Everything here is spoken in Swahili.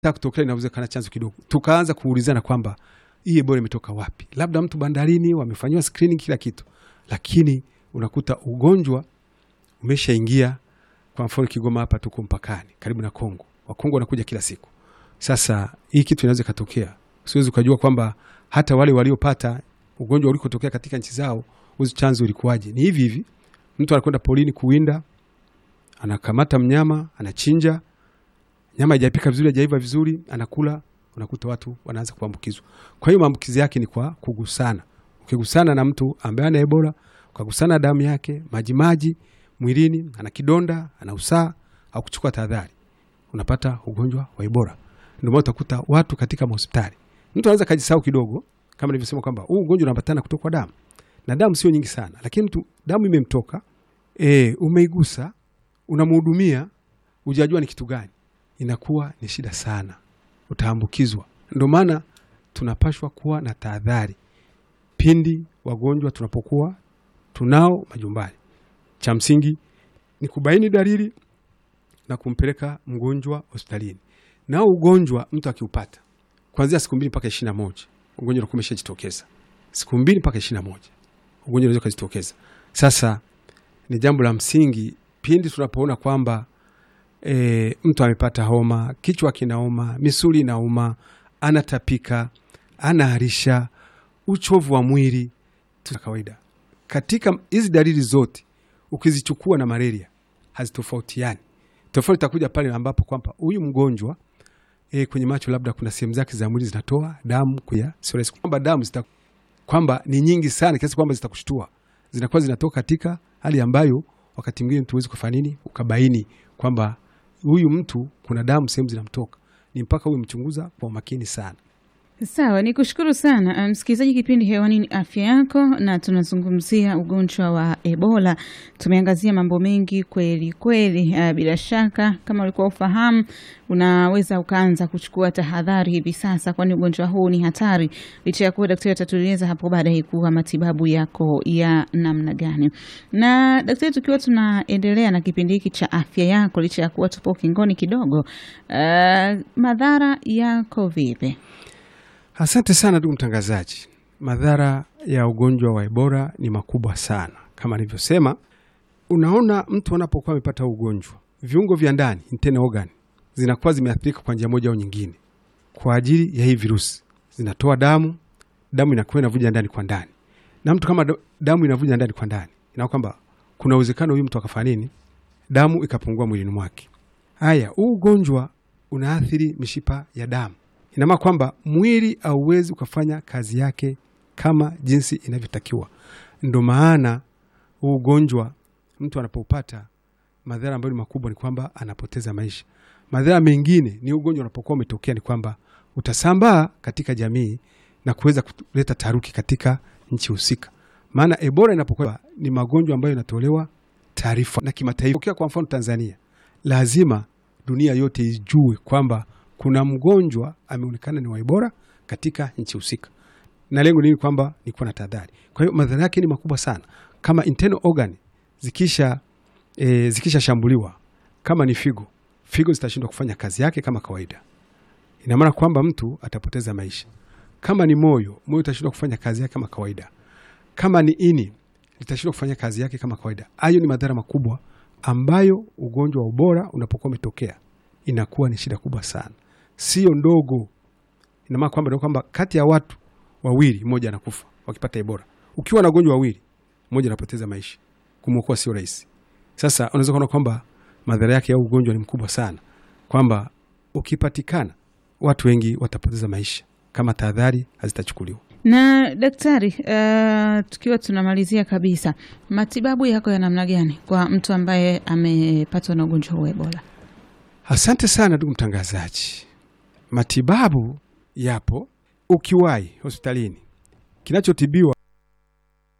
kutokea inawezekana chanzo kidogo, tukaanza kuulizana kwamba hii Ebola imetoka wapi? Labda mtu bandarini wamefanyiwa screening kila kitu, lakini unakuta ugonjwa umeshaingia. Kwa mfano Kigoma hapa tuko mpakani karibu na Kongo, Wakongo wanakuja kila siku. Sasa hii kitu inaweza ikatokea, siwezi ukajua kwamba hata wale waliopata ugonjwa ulikotokea katika nchi zao uzi chanzo ulikuwaje. Ni hivi hivi, mtu anakwenda porini kuwinda, anakamata mnyama, anachinja nyama haijapika vizuri, haijaiva vizuri, anakula, unakuta watu wanaanza kuambukizwa. Kwa hiyo maambukizi yake ni kwa kugusana. Ukigusana na mtu ambaye ana Ebola, ukagusana damu yake, majimaji mwilini, ana kidonda, ana usaa au kuchukua tahadhari, unapata ugonjwa wa Ebola. Ndio maana utakuta watu katika mahospitali, mtu anaweza kujisahau kidogo, kama nilivyosema kwamba huu ugonjwa unaambatana kutoka kwa damu, na damu sio nyingi sana, lakini mtu damu imemtoka, e, umeigusa, unamhudumia, hujajua ni kitu gani inakuwa ni shida sana, utaambukizwa. Ndio maana tunapashwa kuwa na tahadhari pindi wagonjwa tunapokuwa tunao majumbani. Cha msingi ni kubaini dalili na kumpeleka mgonjwa hospitalini. Nao ugonjwa mtu akiupata kuanzia siku mbili mpaka ishirini na moja ugonjwa unakuwa umeshajitokeza. Siku mbili mpaka ishirini na moja ugonjwa unaweza kujitokeza. Sasa ni jambo la msingi pindi tunapoona kwamba E, mtu amepata homa, kichwa kinauma, misuli inauma, anatapika, anaharisha, uchovu wa mwili tu kawaida. Katika hizi dalili zote ukizichukua na malaria hazitofautiani. Tofauti itakuja pale ambapo kwamba huyu mgonjwa e, kwenye macho labda kuna sehemu zake za mwili zinatoa damu kuya sio kwamba damu zita kwamba ni nyingi sana kiasi kwamba zitakushtua, zinakuwa zinatoka katika hali ambayo wakati mwingine mtu huwezi kufanya nini ukabaini kwamba huyu mtu kuna damu sehemu zinamtoka, ni mpaka huwe mchunguza kwa umakini sana. Sawa, ni kushukuru sana msikilizaji. Kipindi hewani ni afya yako, na tunazungumzia ugonjwa wa Ebola. Tumeangazia mambo mengi kweli kweli. Uh, bila shaka kama ulikuwa ufahamu, unaweza ukaanza kuchukua tahadhari hivi sasa, kwani ugonjwa huu ni hatari, licha ya kuwa daktari atatueleza hapo baadaye kuwa matibabu yako ya namna gani. Na daktari, tukiwa tunaendelea na kipindi hiki cha afya yako, licha ya kuwa tupo ukingoni kidogo, uh, madhara yako vipi? Asante sana ndugu mtangazaji. Madhara ya ugonjwa wa Ebola ni makubwa sana. Kama nilivyosema, unaona mtu anapokuwa amepata ugonjwa, viungo vya ndani internal organ zinakuwa zimeathirika kwa njia moja au nyingine, kwa ajili ya hii virusi. Zinatoa damu, damu inakuwa inavuja ndani kwa ndani, na mtu kama damu inavuja ndani kwa ndani, ina kwamba kuna uwezekano huyu mtu akafanya nini, damu ikapungua mwilini mwake. Haya, huu ugonjwa unaathiri mishipa ya damu ina maana kwamba mwili hauwezi ukafanya kazi yake kama jinsi inavyotakiwa. Ndo maana huu ugonjwa mtu anapoupata, madhara ambayo ni makubwa ni kwamba anapoteza maisha. Madhara mengine ni ugonjwa unapokuwa umetokea ni kwamba utasambaa katika jamii na kuweza kuleta taharuki katika nchi husika. Maana Ebola inapokuwa ni magonjwa ambayo yanatolewa taarifa na kimataifa. Kwa mfano Tanzania, lazima dunia yote ijue kwamba kuna mgonjwa ameonekana ni wa Ebola katika nchi husika, na lengo nini? Kwamba ni kuwa na tahadhari. Kwa hiyo madhara yake ni makubwa sana, kama internal organ zikisha e, zikishashambuliwa, kama ni figo, figo zitashindwa kufanya kazi yake kama kawaida, ina maana kwamba mtu atapoteza maisha. Kama ni moyo, moyo utashindwa kufanya kazi yake kama kawaida. Kama ni ini, litashindwa kufanya kazi yake kama kawaida. Hayo ni madhara makubwa ambayo ugonjwa wa Ebola unapokuwa umetokea inakuwa ni shida kubwa sana sio ndogo. Ina maana kwamba kwamba kati ya watu wawili mmoja anakufa wakipata Ebola. Ukiwa na wagonjwa wawili, mmoja anapoteza maisha, kumwokoa sio rahisi. Sasa unaweza kuona kwamba madhara yake ya ugonjwa ni mkubwa sana, kwamba ukipatikana watu wengi watapoteza maisha kama tahadhari hazitachukuliwa. Na daktari, uh, tukiwa tunamalizia kabisa, matibabu yako ya namna gani kwa mtu ambaye amepatwa na ugonjwa wa Ebola? Asante sana ndugu mtangazaji. Matibabu yapo, ukiwahi hospitalini, kinachotibiwa